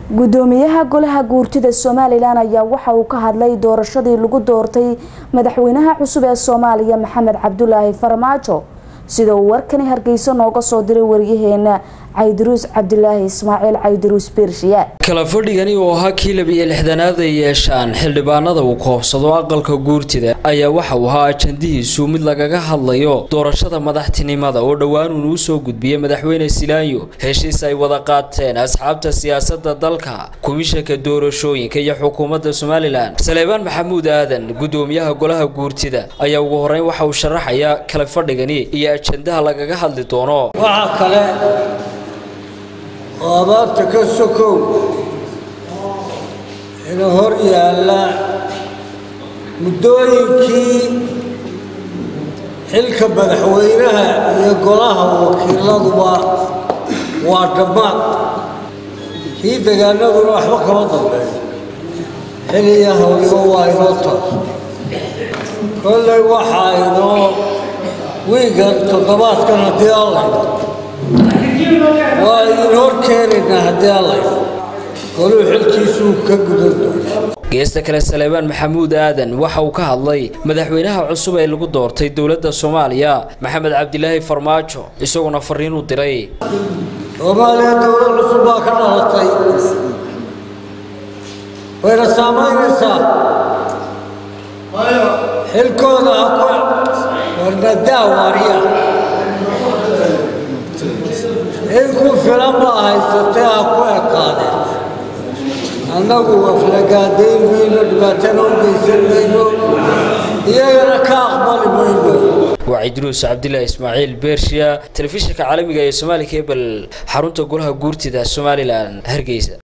gudoomiyaha golaha guurtida somalilan ayaa waxa uu ka hadlay doorashadii lagu doortay madaxweynaha cusub ee soomaaliya maxamed cabdulaahi farmaajo sida uu warkani hargeysa nooga soo diray waryaheena caydiruus cabdilaahi ismaaciil caydiruus beershiya kala fadhigani oo ahaa kii labiyo lixdanaad ay yeeshaan xildhibaanada uu koobsado aqalka guurtida ayaa waxa uu ahaa ajandihiisu mid lagaga hadlayo doorashada madaxtinimada oo dhowaan uun uu soo gudbiyey madaxweyne silaayo heshiis ay wada qaateen asxaabta siyaasada dalka komishanka doorashooyinka iyo xukuumadda somalilan saleebaan maxamuud aadan gudoomiyaha golaha guurtida ayaa ugu horeyn waxa uu sharaxayaa kala fadhigani iyo ajandaha lagaga hadli doono waxaa kale oo abaarta ka sokow ina hor yaalla muddooyinkii xilka madaxweynaha iyo golaha wakiiladuba waa dhammaad kii degaanaduna waxba kama dambeeyo xiliya hawliba waa inoo tar kolley waxaa inoo wiigan toddobaadkan haddii allayda waa idin hor keenaynaa haddii allayda goluu xilkiisuu ka gudan doona geesta kale saleebaan maxamuud aadan waxa uu ka hadlay madaxweynaha cusub ee lagu doortay dowladda soomaaliya maxamed cabdilaahi farmaajo isaguna fariin u diray soomaaliya dowlad cusub baa ka dhalatay wayna saamaynaysaa xilkooda ha ku warnadaa waariya in ku filan baa haysatee ha ku ekaadeen annagu waflagaadayn mayno dhibaatana u geysan mayno iyagana ka aqbali mayno waa cidruus cabdilaahi ismaaciil beershiya telefishinka caalamiga ee soomaali kebel xarunta golaha guurtida somalilan hargeysa